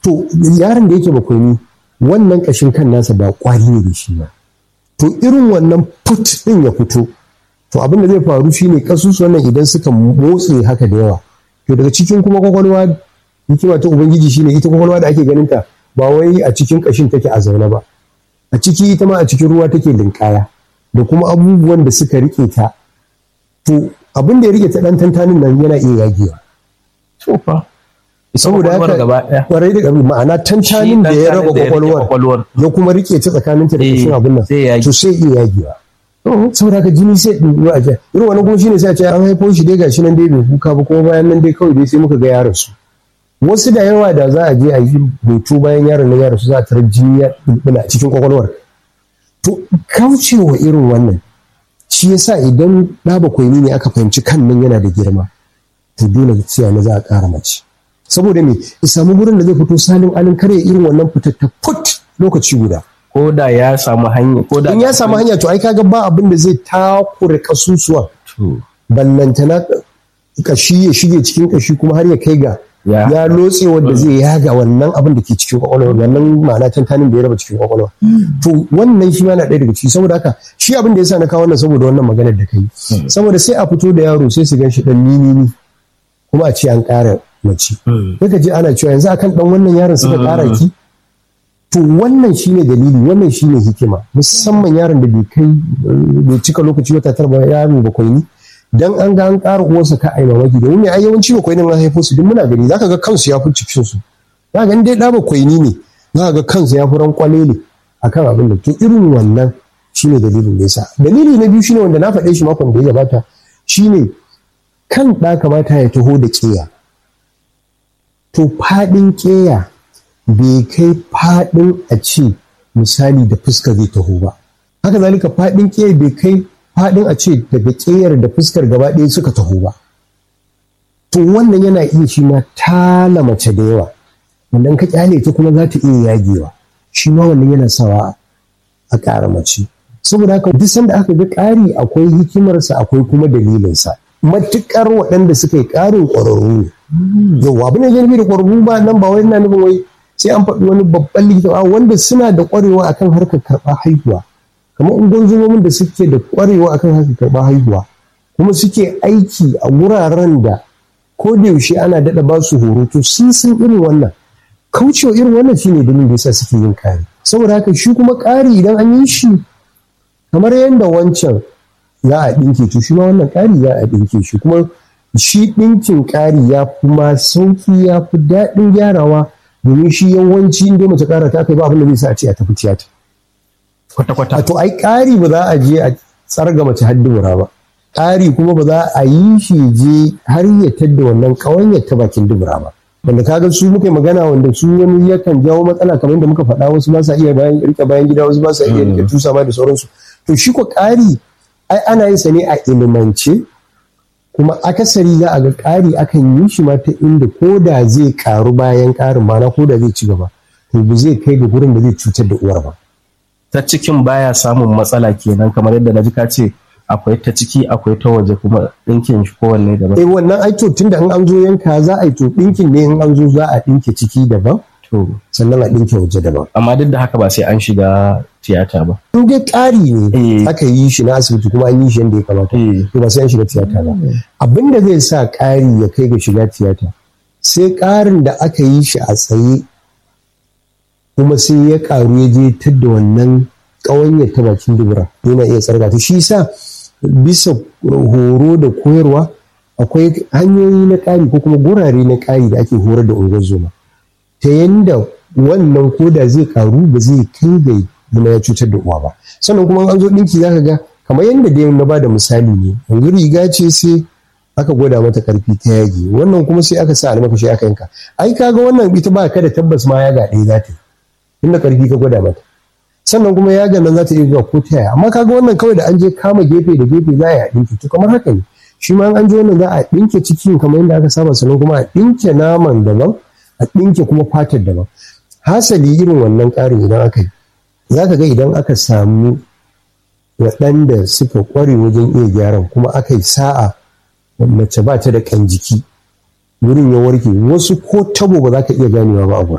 to yaron da yake bakwai wannan kashin kan nasa ba kwari ne da shi ba to irin wannan put din ya fito to abin da zai faru shine kasusuwan nan idan suka motse haka da yawa to daga cikin kuma kwakwalwa hikima ta ubangiji shine ita kwakwalwa da ake ganin ta ba wai a cikin kashin take a zaune ba a ciki ita ma a cikin ruwa take linkaya da kuma abubuwan da suka rike ta to abin da ya rike ta dan tantanin nan yana iya yagewa Tofa. saboda haka kwarai da gabi ma'ana tantanin da ya raba kwakwalwar ya kuma rike ta tsakaninta da kashin abin nan to sai iya yagewa saboda haka jini sai ɗin a jiya irin wani kuma shine sai a ce an haifo shi dai gashi nan dai bai kuka ba kuma bayan nan dai kawai dai sai muka ga yaron su wasu da yawa da za a je a yi hoto bayan yaron nan yaron su za a tarar jini ya bulbula a cikin kwakwalwar to kaucewa irin wannan shi yasa idan ɗa bakwai ne aka fahimci kan nan yana da girma to dole sai na za a ƙara mace saboda me ya samu gurin da zai fito salin alin kare irin wannan fitar ta put lokaci guda ko da ya samu hanya ko da in ya samu hanya to ai kaga ba abin da zai takure kasusuwan ballantana kashi ya shige cikin kashi kuma har ya kai ga ya lotse wanda zai yaga wannan abin da ke cikin kwakwalwa wannan ma'ana tantanin da ya raba cikin kwakwalwa to wannan shi ma na ɗaya daga ciki saboda haka shi abin da yasa na kawo wannan saboda wannan maganar da kai saboda sai a fito da yaro sai su gan shi dan nini kuma a ce an ƙara mace sai ji ana cewa yanzu akan dan wannan yaron suka ƙara ki to wannan shine dalili wannan shine hikima musamman yaron da bai kai bai cika lokaci wata tara ba yaro bakwai ni dan an ga an ƙara uwarsa ka ai mamaki domin ai yawanci bakwai ne an haifo su duk muna gani zaka ga kansu ya fi cikin su za ga dai da bakwai ni ne za ga kansu ya fi ran kwalele akan abin da to irin wannan shine dalilin da yasa dalili na biyu shine wanda na faɗe shi makon da ya gabata shine kan ɗa kamata ya taho da ƙeya to faɗin ƙeya bai kai faɗin a ce misali da fuskar zai taho ba haka zalika faɗin ƙeya bai kai faɗin a ce daga ƙeyar da fuskar gaba ɗaya suka taho ba to wannan yana iya shi ma tala mace da yawa wanda ka kyale ta kuma za ta iya yagewa shi ma wannan yana sawa a ƙara mace saboda haka duk sanda aka ga ƙari akwai hikimarsa akwai kuma dalilinsa matuƙar waɗanda suka yi ƙarin ƙwararru ne yau abin da ya da ƙwararru ba nan ba wai ina nufin wai sai an faɗi wani babban likita a wanda suna da ƙwarewa akan harkar karɓar haihuwa kamar ungozomomin da suke da ƙwarewa akan harkar karɓar haihuwa kuma suke aiki a wuraren da ko da yaushe ana daɗa ba su horo to sun san irin wannan kaucewa irin wannan shine dalilin da yasa suke yin ƙari saboda haka shi kuma ƙari idan an yi shi kamar yadda wancan za a ɗinke to shi ma wannan ƙari za a ɗinke shi kuma shi ɗinkin ƙari ya fi ma sauƙi ya fi daɗin gyarawa domin shi yawanci inda mace ƙara ta kai ba abin da zai sa a ce a tafi tiyata. Kwata-kwata. To ai ƙari ba za a je a tsarga mace har dubura ba. Ƙari kuma ba za a yi shi je har ya tadda wannan ƙawanyar ta bakin dubura ba. Wanda kaga su muka magana wanda su wani yakan jawo matsala kamar yadda muka faɗa wasu ba sa iya bayan rike bayan gida wasu ba sa iya rike tusa ma da sauransu. To shi ko ƙari ai ana yin sa ne a ilimance kuma akasari za a ga ƙari akan yi shi ma ta inda ko da zai ƙaru bayan ƙarin mana ko da zai ci gaba to ba zai kai ga gurin da zai cutar da uwar ba. Ta cikin baya samun matsala kenan kamar yadda na ji ka ce akwai ta ciki akwai ta waje kuma ɗinkin shi kowanne daban. Eh wannan ai to tunda in an zo yanka za a yi to ɗinkin ne in an zo za a ɗinke ciki daban. To. Sannan a ɗinke waje daban. Amma duk da haka ba sai an shiga tiyata ba. In dai ƙari ne aka yi shi na asibiti kuma an yi shi yadda ya kamata. To ba sai an shiga tiyata ba. Abin da zai sa ƙari ya kai ga shiga tiyata sai ƙarin da aka yi shi a tsaye kuma sai ya ƙaru ya je tadda wannan ƙawanyar ta bakin dubura yana iya tsarga ta shi sa bisa horo da koyarwa akwai hanyoyi na ƙari ko kuma gurare na ƙari da ake horar da unguwar zoma ta yanda wannan koda zai karu ba zai kai ga zama ya cutar da uwa ba sannan kuma an zo ɗinki za ka ga kamar yadda dai na ba da misali ne yanzu riga ce sai aka gwada mata karfi ta yage wannan kuma sai aka sa almakashi aka yanka ai kaga wannan ita ba ka da tabbas ma ya ga ɗaya za ta yi inda karfi ka gwada mata sannan kuma ya nan za ta iya zuwa ko ta yaya amma kaga wannan kawai da an je kama gefe da gefe za a yi a ɗinki to kamar haka ne shi ma an je wannan za a ɗinke cikin kamar yadda aka saba sannan kuma a ɗinke naman daban a ɗinke kuma fatar daban hasali irin wannan ƙarin idan aka yi za ka ga idan aka samu waɗanda suka ƙware wajen iya gyaran kuma aka yi sa'a mace ba ta da ƙan jiki wurin ya warke wasu ko tabo ba za ka iya ganewa ba a